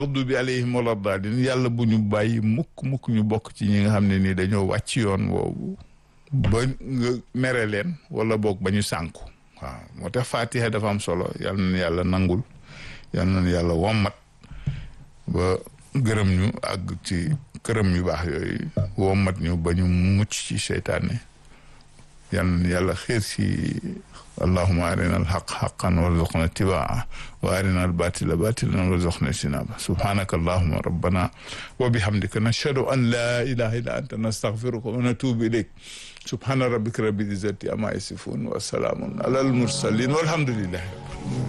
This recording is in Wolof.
bi alayhim wala daalin yàlla bu ñu bàyyi mukk mukk ñu bokk ci ñi nga xam ne nii dañoo wàcc yoon woowu ba nga mere leen wala boog ba ñu sànku waaw moo tax fatiha dafa am solo yal na yàlla nangul yal na yàlla wommat ba gërëm ñu àgg ci këram yu baax yooyu wommat ñu ba ñu mucc ci seytaane yal na yàlla xiir si allahuma arina alxaq xaqan warzuqna tibaa wa arina albatila batilan warzuqna sinaba subhanaka allahuma rabbana wa bihamdika nashhadu an la ilaha illa anta nastaghfiruka wa natubu ilayk subhana rabbika rabbil izzati amma yasifun wa salamun ala al mursalin walhamdulillahi